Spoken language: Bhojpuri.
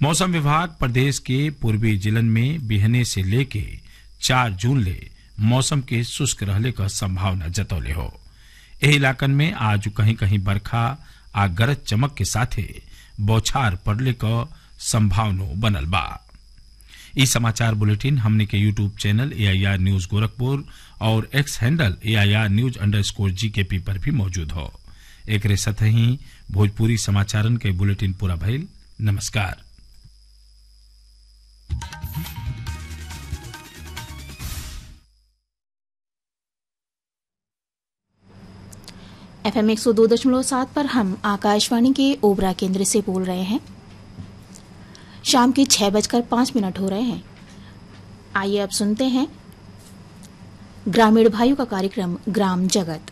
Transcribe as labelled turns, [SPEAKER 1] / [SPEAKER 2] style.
[SPEAKER 1] मौसम विभाग प्रदेश के पूर्वी जिलन में बिहने से लेके चार जून ले मौसम के शुष्क रहले क संभावना जतौले हो एही इलाकन में आज कहीं कहीं बरखा आ गरज चमक के साथे बौछार पड़ले क संभावना बनल बा ई समाचार बुलेटिन हमने के YouTube channel A I R news Gorakhpur और X handle A I R news underscore G K पी पर भी मौजूद हो एकरे साथ ही भोजपुरी समाचारन के बुलेटिन पूरा भइल नमस्कार
[SPEAKER 2] एफ एम एक सौ दो दशमलव सात पर हम आकाशवाणी के ओबरा केंद्र से बोल रहे हैं शाम के छह बजकर पांच मिनट हो रहे हैं आइए अब सुनते हैं ग्रामीण भाइयों का कार्यक्रम ग्राम जगत